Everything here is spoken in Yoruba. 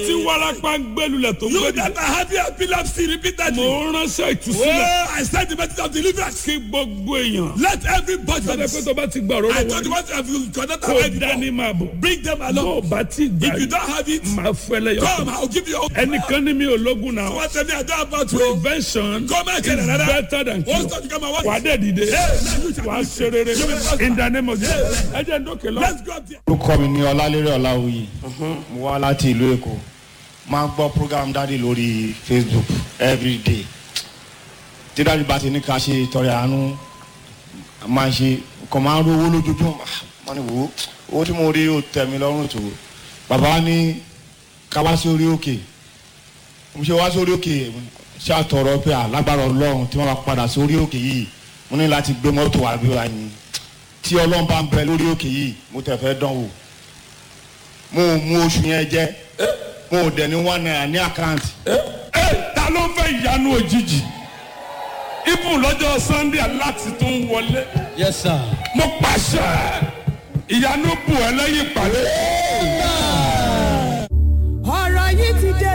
tí warapa ń gbẹlulẹ̀ tó You gbẹdì. that are having epilepsy repeatedly. mo ránṣẹ́ ìtúsílẹ̀. Oh, I said the message of deliverance. kí gbogbo èèyàn. Let everybody. sọ́dọ̀ pé tó bá ti gbà I rọ́rọ́ told you wọlé. what have you connected kó already dání before. máa bọ̀. Bring them bó o along. bá ti gbà If you yìí. don't have it, máa fẹ́lẹ́ yọ. come, I'll give you. ẹnìkan ní mi ò lógun náà. What's the name? I don't about to. prevention Come and is get another. better than What's cure. that? You come and watch. wà á dẹ̀ dìde. wà á ṣe rere. in the name of Jesus. ẹ jẹ́ ń dókè lọ. Let's go up there. orúkọ mi ní ọlálérè ọláwuyì mo wá láti ìlú èkó máa ń gbọ́ program dáàdi lórí facebook everyday tí dáàdi bá ti ní ká ṣe ìtọrẹ àánú máa ń ṣe nǹkan máa ń rówó lójoojúmọ́ wọ́n ní wò ó owó tí mo rí ó tẹ̀ mí lọ́rùn tó bàbá wa ní ká wá sí orí òkè mo ṣe wá sórí òkè ṣàtọrọ pé alágbára ọlọ́run tí wọ́n bá padà sórí òkè yìí mo ní láti gbé mọ́tò àbí wa yìí tí ọlọ́run bá ń bẹ lórí òkè yìí mo tẹ̀ fẹ́ dán wò mo ò mú oṣù yẹn jẹ mo ò dẹ̀ ní one naira ní àkáǹtì ẹ ta ló ń fẹ́ ìyanu òjijì ibùn lọ́jọ́ sunday aláti tó ń wọlé Yes, sir. mo pàṣẹ ìyanu bù ẹ lẹ́yìn ìpàdé